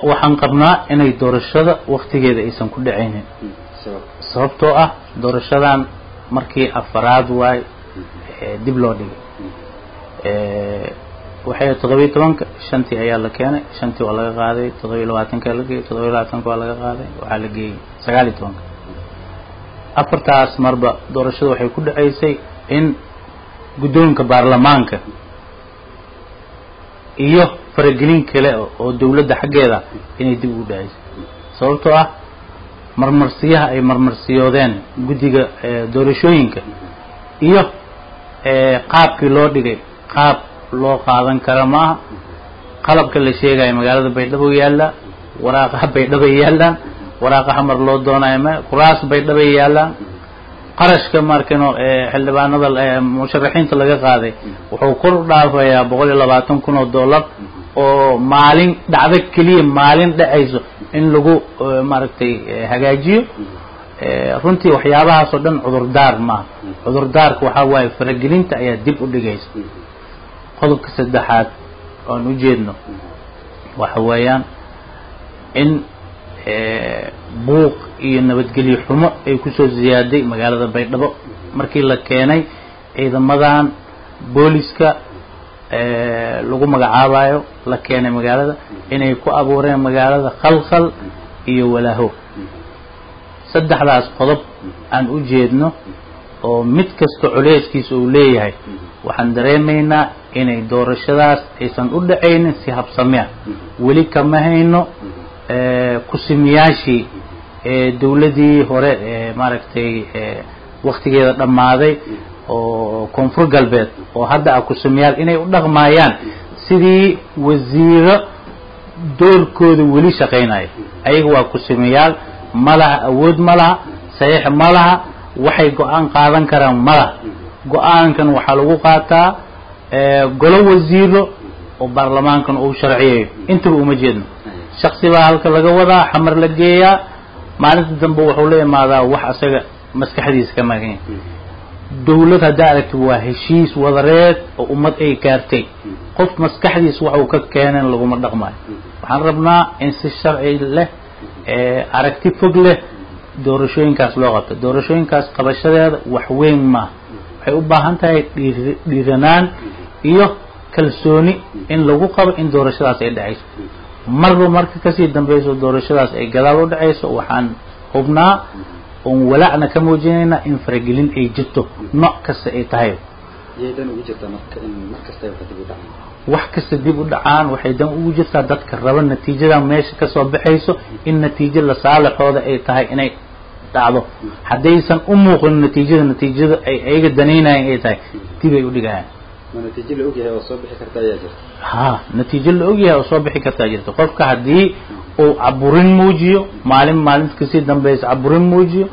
waxaan qabnaa inay doorashada waktigeeda aysan ku dhacaynin sababtoo ah doorashadan markii afaraad waay dib loo dhigay waxay toddobiyo tobanka shantii ayaa la keenay shantii waa laga qaaday toddobiyo labaatanka la geeyey toddobiyo labaatanka waa laga qaaday waxaa la geeyey sagaal iyo tobanka afartaas marba doorashada waxay ku dhacaysay in guddoonka baarlamaanka iyo faragelin kale oo dawladda xaggeeda inay dib ugu dhacaysay sababtoo ah marmarsiyaha ay marmarsiyoodeen guddiga doorashooyinka iyo qaabkii loo dhigay qaab loo qaadan kara maaha qalabka la sheegayo magaalada baydhabo yaallaa waraaqaha baydhabay yaallaan waraaqaha mar loo doonayo ma kuraas baydhabay yaallaan qarashka markano xildhibaanada musharaxiinta laga qaaday wuxuu kor u dhaafayaa boqol iyo labaatan kun oo dollar oo maalin dhacdo keliya maalin dhacayso in lagu maaragtay hagaajiyo runtii waxyaabahaas oo dhan cudurdaar maaha cudurdaarka waxaa waaye faragelinta ayaa dib u dhigaysa qodobka saddexaad oan u jeedno waxa weeyaan in buuq iyo nabadgelyo xumo ay kusoo ziyaaday magaalada baydhabo markii la keenay ciidamadan booliska lagu magacaabayo la keenay magaalada inay ku abuureen magaalada khalkhal iyo walaaho saddexdaas qodob aan u jeedno oo mid kasta culeyskiisa uu leeyahay waxaan dareemaynaa inay doorashadaas aysan u dhacaynin si habsamea weli kama hayno kusimiyaashii dawladii hore maaragtay waktigeeda dhammaaday oo koonfur galbeed oo hadda ah kusimiyaal inay u dhaqmaayaan sidii wasiiro doorkooda weli shaqaynaya ayaga waa kusimiyaal ma laha awood ma laha saxiix ma laha waxay go-aan qaadan karaan ma laha go-aankan waxaa lagu qaataa golo wasiiro oo baarlamaankan uu sharciyayo intaba uma jeedno shaksi baa halka laga wadaa xamar la geeyaa maalinta dambe wuxuu la imaadaa wax asaga maskaxdiisa ka magan yahay dawlad haddaa aragti waa heshiis wadareed oo ummad ay gaartay qof maskaxdiisa wax uu ka keenan laguma dhaqmayo waxaan rabnaa in si sharci leh aragti fog leh doorashooyinkaas loo qabto doorashooyinkaas qabashadeeda wax weyn maaha waxay u baahan tahay dhiir dhiiranaan iyo kalsooni in lagu qabo in doorashadaas ay dhacayso marba marka kasii dambeyso doorashadaas ay gadaal u dhacayso waxaan hubnaa oon walacna ka muujinaynaa in faragelin ay jirto nooc kasta ay tahay wax kasta dib u dhacaan waxay dan ugu jirtaa dadka raba natiijada meesha kasoo baxayso in natiijo la saalixooda ay tahay inay dhacdo haddaysan u muuqin natiijada natiijada ay ayaga danaynayan ay tahay dib ay u dhigayaan natiijo la ogyahay oo soo bixi karta ayaa jirta ha natiijo la ogyahay oo soo bixi kartaa jirta qofka haddii uu caburin muujiyo maalin maalinta kasii dambeysa caburin muujiyo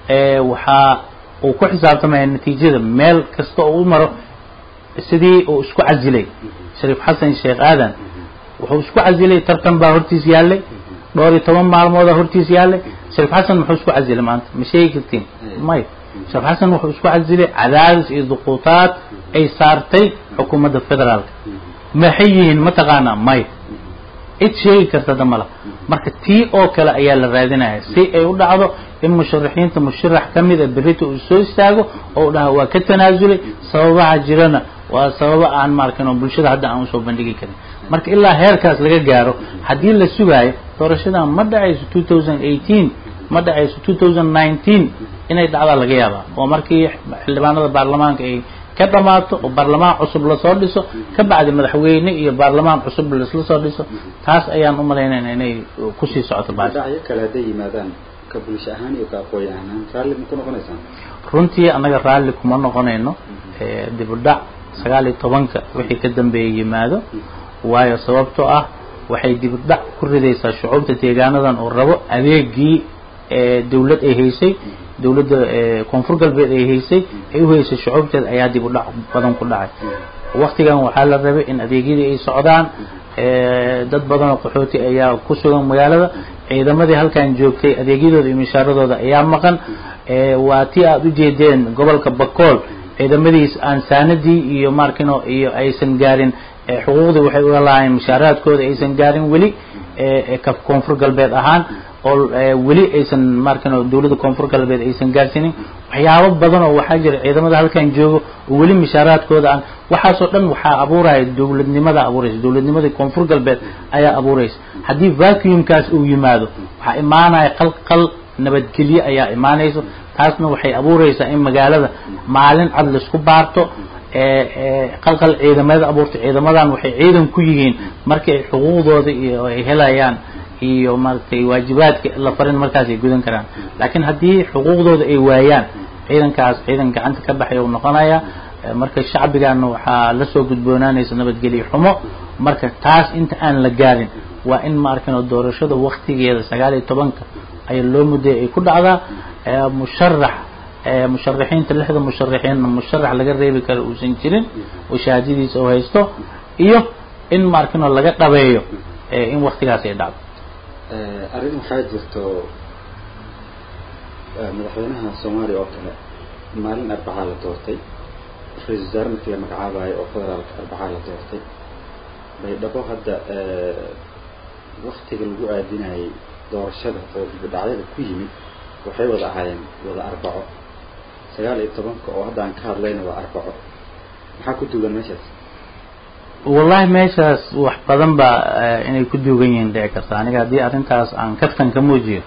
waxaa uu ku xisaabtamaya natiijada meel kasta oo u maro sidii uu isku casilay shariif xasan sheekh aadan wuxuu isku casilay tartan baa hortiis yaallay dhowr iyo toban maalmoodaa hortiis yaallay shariif xasan muxuu isku casilay maanta ma sheegi kartiin may shariif xasan wuxuu isku casilay cadaadis iyo duquutaad ay saartay xukuumadda federaalka maxay yihiin mataqaanaa may cid sheegi karta damala marka tii oo kale ayaa la raadinaya si ay u dhacdo in musharaxiinta musharax ka mida berrita uu soo istaago oo u dhaha waa ka tanaasulay sababaha jirana waa sababa aan maarkin oo bulshada hadda aan usoo bandhigi karin marka ilaa heerkaas laga gaaro haddii la sugaayo doorashadan ma dhacayso two thousand eighteen ma dhacayso two thousand nineteen inay dhacdaa laga yaabaa oo markii xildhibaanada baarlamaanka ay ka dhamaato oo baarlamaan cusub lasoo dhiso ka bacdi madaxweyne iyo baarlamaan cusub laisla soo dhiso taas ayaan u malaynayna inay kusii socoto baas dhacyo kale hadday yimaadaan ka bulsho ahaan iyo ka aqooyi ahaan raalli ma ku noqonaysaan runtii annaga raalli kuma noqonayno dib u dhac sagaal iyo tobanka wixii ka dambeeya yimaado waayo sababtoo ah waxay dib u dhac ku ridaysaa shucuubta deegaanadan oo rabo adeegii dawlad ay haysay dawladda koonfur galbeed ay haysay ay u haysay shucuubteeda ayaa dib u dhac badan ku dhacay waktigan waxaa la rabay in adeegyadii ay socdaan dad badan oo qaxooti ayaa ku sugan magaalada ciidamadii halkan joogtay adeegyadooda iyo mishaaradooda ayaa maqan waa tii aada u jeedeen gobolka bakool ciidamadiis aan saanadii iyo markino iyo aysan gaarin xuquuqdii waxay uga lahaayeen mishaaraadkooda aysan gaarin weli ka koonfur galbeed ahaan oo weli aysan markan dawladda koonfur galbeed aysan gaarsiinin waxyaabo badan oo waxaa jira ciidamada halkan joogo oo weli mishaaraadkooda aan waxaasoo dhan waxaa abuuraya dawladnimada abuuraysa dawladnimadii koonfur galbeed ayaa abuuraysa haddii vacuumkaas uu yimaado waxaa imaanaya qalqal nabadgelye ayaa imaanayso taasna waxay abuuraysaa in magaalada maalin cad laisku baarto qalqal ciidamada abuurta ciidamadan waxay ciidan ku yihiin markii ay xuquuqdooda iyo ay helayaan iyo maaragtay waajibaadka la farin markaas ay gudan karaan laakiin haddii xuquuqdooda ay waayaan ciidankaas ciidan gacanta ka baxay uu noqonaya marka shacbigana waxaa lasoo gudboonaanaysa nabadgelyo xumo marka taas inta aan la gaarin waa in ma arkano doorashada waktigeeda sagaal iyo tobanka ayaa loo mudday ay ku dhacdaa musharax musharaxiinta lixda musharaxiinna musharax laga reebi karo uusan jirin oo shahaadadiisa uu haysto iyo in ma arkano laga dhabeeyo in waktigaas ay dhacdo arrin waxaa jirto madaxweynaha soomaaliya oo kale maalin arbacaa la doortay ra-isul wasaare markii la magacaabayo oo federaalka arbacaa la doortay baydhabo hadda waktiga lagu aadinayay doorashada oo dibadhacyada ku yimid waxay wada ahaayeen wada arbaco sagaal iyo tobanka oo hadda aan ka hadlayna waa arbaco maxaa ku duugan meeshaas wallahi meeshaas wax badan baa inay ku duugan yihiin dhici karta aniga haddii arrintaas aan kaftan ka muujiyo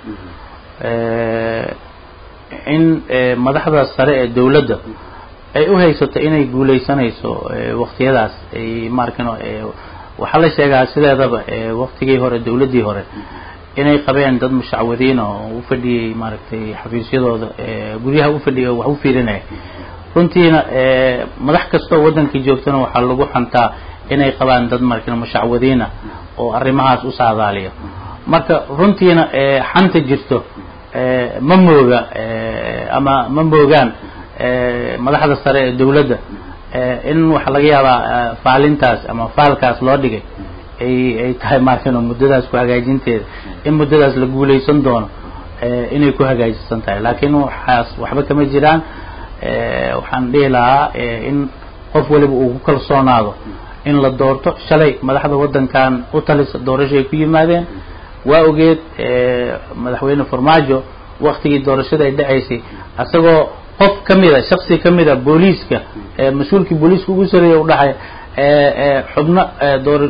in madaxda sare ee dawladda ay u haysato inay guulaysanayso waktiyadaas ay maarkano waxaa la sheegaa sideedaba waktigii hore dawladdii hore inay qabeen dad mushacwadiin oo u fadhiyey maaragtay xafiisyadooda guryaha u fadhiyay oo wax u fiirinaya runtiina madax kastoo waddankii joogtana waxaa lagu xantaa inay qabaan dad markan mushacwadiina oo arrimahaas u saadaaliya marka runtiina xanta jirto ma mooga ama ma moogaan madaxda sare ee dawladda in waxaa laga yaabaa faalintaas ama faalkaas loo dhigay ay ay tahay markan muddadaas ku hagaajinteeda in muddadaas la guulaysan doono inay ku hagaajisan tahay laakiin waxaas waxba kama jiraan waxaan dhihi lahaa in qof waliba uu ku kalsoonaado in la doorto shalay madaxda waddankan u talisa doorashoay ku yimaadeen waa ogeed madaxweyne farmaajo waktigii doorashada ay dhacaysay isagoo qof ka mida shaksi ka mida booliiska mas-uulkii booliiska ugu sareeya u dhaxay xubno door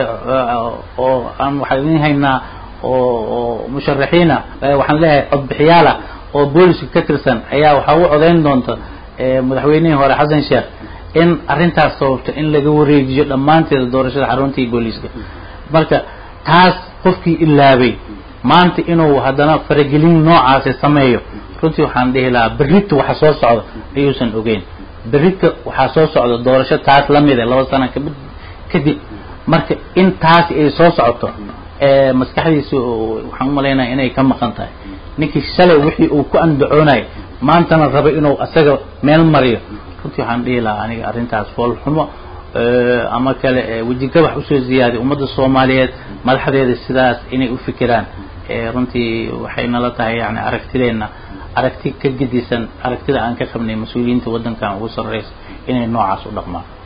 oo aan waxaan idin haynaa oo oo musharaxiina waxaan leeyahay codbixiyaala oo booliska ka tirsan ayaa waxaa u codayn doonta madaxweynihii hore xasan sheekh in arrintaas sababto in laga wareejiyo dhammaanteeda doorashada xaruntii booliiska marka taas qofkii ilaabay maanta inuu haddana faragelin noocaasi sameeyo runtii waxaan dhihi lahaa berrita waxa soo socda ayuusan ogeyn berrita waxaa soo socda doorasho taas lamida laba sana ka kadib marka in taasi ay soo socoto maskaxdiisa waxaan umalaynaya inay ka maqan tahay ninkii shalay wixii uu ku andacoonay maantana raba inuu asaga meel mariyo runtii waxaan dhihi lahaa aniga arrintaas foolxumo ama kale wejigabax usoo ziyaadiy ummadda soomaaliyeed madaxdeeda sidaas inay u fikiraan runtii waxay nala tahay yani aragtideenna aragti ka gedisan aragtida aan ka qabnay mas-uuliyiinta waddankan ugu sarreysa inay noocaas u dhaqmaan